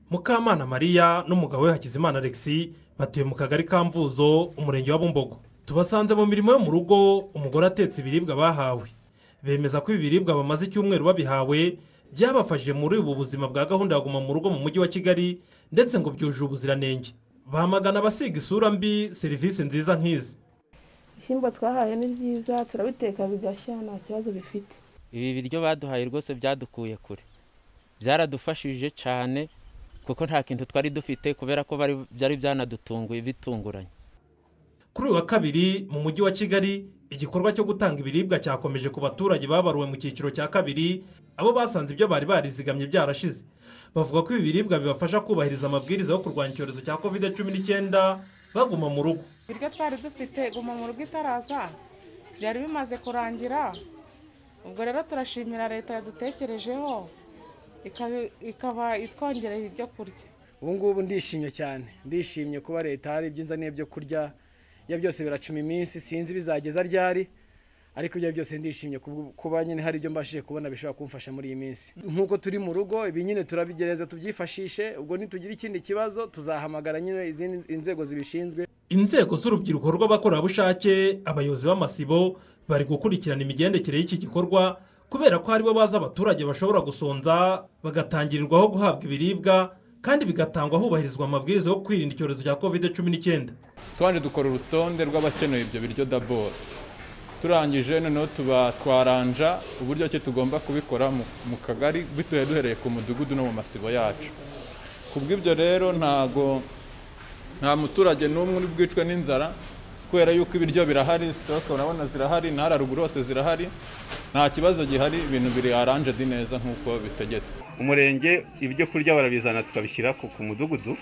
mukamana maria n'umugabo we hakizimana alexi batuye mu kagari ka mvuzo umurenge wa bumbogo tubasanze mu mirimo yo mu rugo umugore atetse ibiribwa bahawe bemeza ko ibi biribwa bamaze icyumweru babihawe byabafashije muri ubu buzima bwa gahunda ya guma mu rugo mu mujyi wa kigali ndetse ngo byujuje ubuziranenge bamagana abasiga isura mbi serivisi nziza nk'izi ibishyimbo twahaye ni byiza turabiteka bigashya nta kibazo bifite ibi biryo baduhaye rwose byadukuye kure byaradufashije cyane kuko nta kintu twari dufite kubera ko bari- byari byanadutunguye bitunguranye kuri uyu wa kabiri mu mujyi wa kigali igikorwa cyo gutanga ibiribwa cyakomeje ku baturage babaruwe mu cyiciro cya kabiri abo basanze ibyo bari barizigamye byarashize bavuga ko ibi biribwa bibafasha kubahiriza amabwiriza yo kurwanya icyorezo cya covid cumi n'icyenda baguma mu rugo ibiryo twari dufite guma mu rugo itaraza byari bimaze kurangira ubwo rero turashimira leta yadutekerejeho ikaba- ikaba itwongereye ibyo kurya ubu ngubu ndishimye cyane ndishimye kuba leta hari ibyo inzaniye byo kurya ibyo byose biracuma iminsi sinzi bizageza ryari ariko ibyo byose ndishimye kubw- kuba nyine hari ibyo mbashije kubona bishobora kumfasha muri iyi minsi nk'uko turi mu rugo ibi nyine turabigereza tubyifashishe ubwo nitugira ikindi kibazo tuzahamagara nyine izindi inzego zibishinzwe inzego z'urubyiruko rw'abakorerabushake abayobozi b'amasibo bari gukurikirana imigendekere y'iki gikorwa kubera ko aribo bazi abaturage bashobora gusonza bagatangirirwaho guhabwa ibiribwa kandi bigatangwa hubahirizwa amabwiriza yo kwirinda icyorezo cya covid cumi n'icyenda kandi dukora urutonde rw'abakeneye ibyo biryo daboro turangije noneho tuba twaranja uburyo ki tugomba kubikora mu- mu kagari bituye duhereye ku mudugudu no mu masibo yacu ku bw'ibyo rero ntago nta muturage n'umwe uri bwicwe n'inzara kubera yuko ibiryo birahari sitoke urabona zirahari na haruguru hose zirahari nta kibazo gihari ibintu biri aranjedi neza nk'uko bitegetswe umurenge ibyo kurya barabizana tukabishyira ku ku mudugudu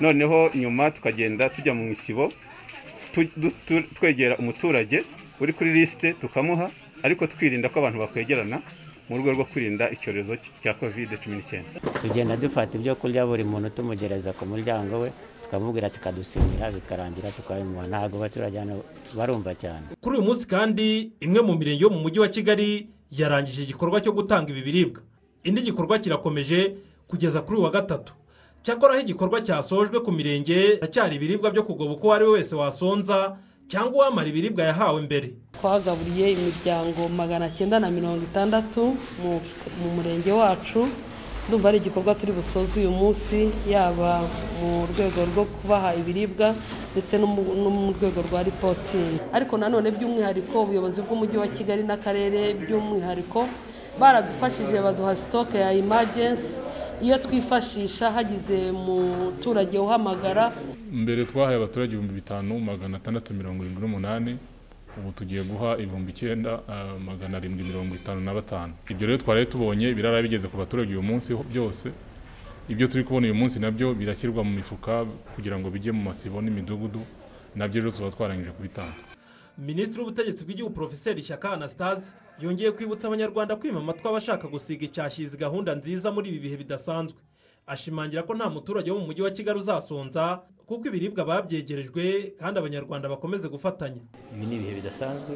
noneho nyuma tukagenda tujya mu isibo tu- du- tu- twegera umuturage uri kuri lisite tukamuha ariko twirinda ko abantu bakwegerana mu rwego rwo kwirinda icyorezo cya covid cumi n'icyenda tugenda dufata ibyo kurya buri muntu tumugereza ku muryango we tukamubwira tukadusimira bikarangira tukabimuha ntabwo abaturage hano barumva cyane kuri uyu munsi kandi imwe mu mirenge yo mu mujyi wa kigali yarangije igikorwa cyo gutanga ibi biribwa indi gikorwa kirakomeje kugeza kuri uyu wa gatatu cyakoraho igikorwa cyasojwe ku mirenge hacyari ibiribwa byo kugoba uko uwo ari we wese wasonza cyangwa uwamara ibiribwa yahawe mbere twagaburiye imiryango magana cyenda na mirongo itandatu mu- mu murenge wacu ndumva ari igikorwa turi busoze uyu munsi yaba mu rwego rwo kubaha ibiribwa ndetse no mu- no mu rwego rwa ripotini ariko nanone by'umwihariko ubuyobozi bw'umujyi wa kigali n'akarere by'umwihariko baradufashije baduha sitoke ya imajensi iyo twifashisha hagize umuturage uhamagara mbere twahaye abaturage ibihumbi bitanu magana atandatu mirongo irindwi n'umunani ubu tugiye guha ibihumbi icyenda ah, magana arindwi mirongo itanu na batanu ibyo rero twari tubonye birara bigeze ku baturage uyu munsi ho- byose ibyo turi kubona uyu munsi nabyo birashyirwa mu mifuka kugira ngo bijye mu masibo n'imidugudu nabyo rero tuba twarangije kubitanga minisitiri w'ubutegetsi bw'igihugu porofeseri shyaka anastase yongeye kwibutsa abanyarwanda kwima amatwi abashaka gusiga icyashyi izi gahunda nziza muri ibi bihe bidasanzwe ashimangira ko nta muturage wo mu mujyi wa kigali uzasonza kuko ibiribwa babyegerejwe kandi abanyarwanda bakomeze gufatanya ibi ni ibihe bidasanzwe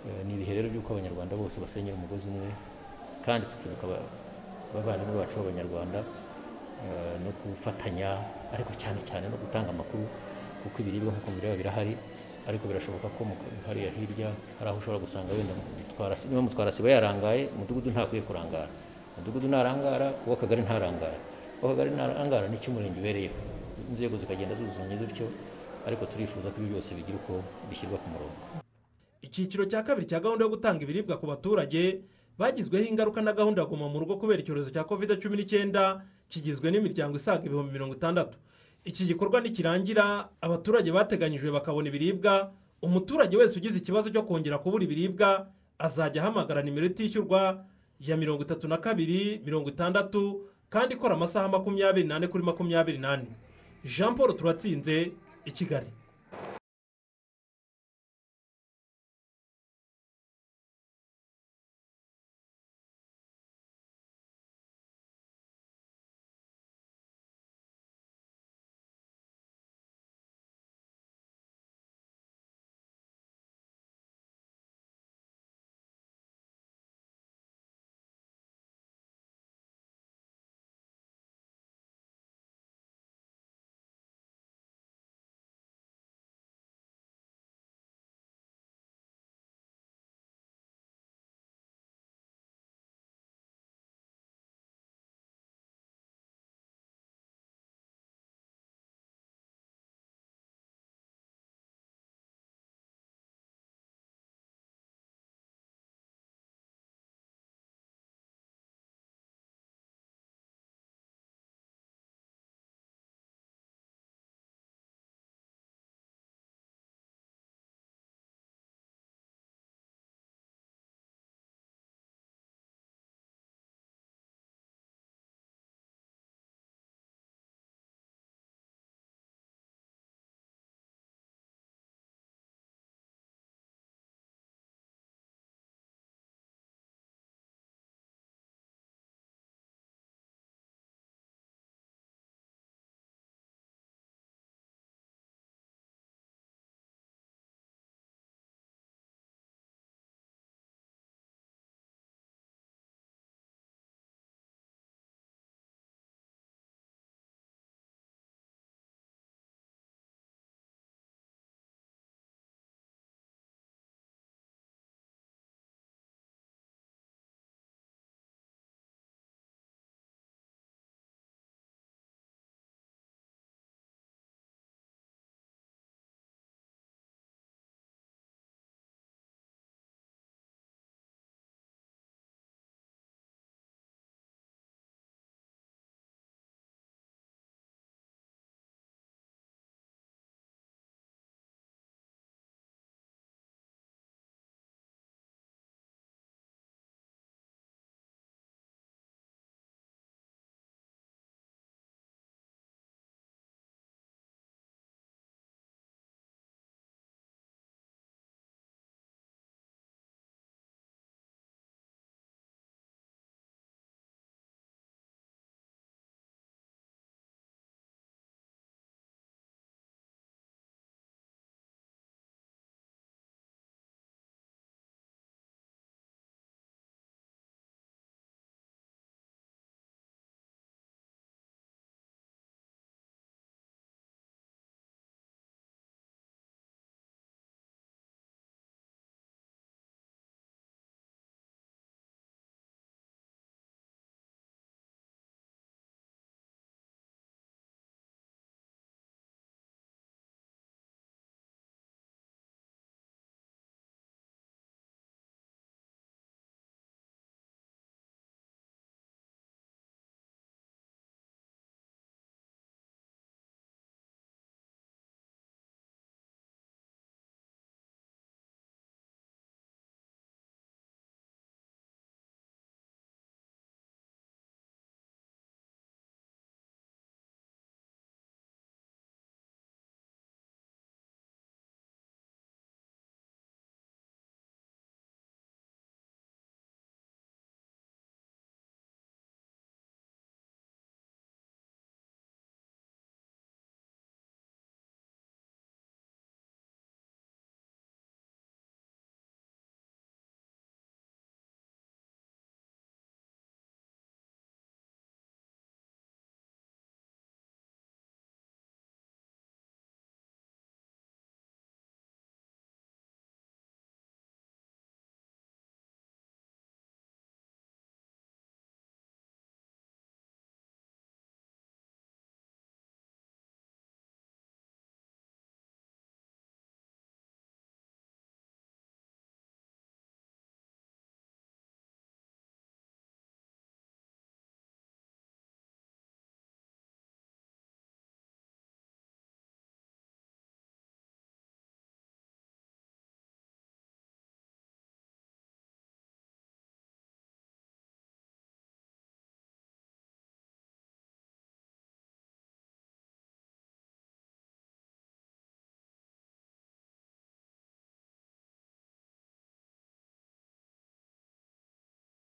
eh, ni ibihe rero by'uko abanyarwanda bose basenyera umugozi umwe kandi tukibuka aba- abavandimwe bacu b'abanyarwanda eh, no gufatanya ariko cyane cyane no gutanga amakuru kuko ibiribwa nk'uko mubireba birahari ariko birashoboka ko mu- hariya hirya hari aho ushobora gusanga wenda Mutwarasi- niba mutwarasiba yarangaye umudugudu ntakwiye kurangara umudugudu ntarangara uwo kagari ntarangara uwo kagari ntarangara ni cy'umurenge ubereyeho inzego zikagenda zuzuzanya zutyo ariko turifuza ko ibi byose bigira uko bishyirwa ku murongo icyiciro cya kabiri cya gahunda yo gutanga ibiribwa ku baturage bagizweho ingaruka na gahunda ya guma mu rugo kubera icyorezo cya covid cumi n'icyenda kigizwe n'imiryango isaga ibihumbi mirongo itandatu iki gikorwa nikirangira abaturage bateganyijwe bakabona ibiribwa umuturage wese ugize ikibazo cyo kongera kubura ibiribwa azajya ahamagara nimero itishyurwa ya mirongo itatu na kabiri mirongo itandatu kandi ikora amasaha makumyabiri n'ane kuri makumyabiri n'ane jean paul turatsinze i kigali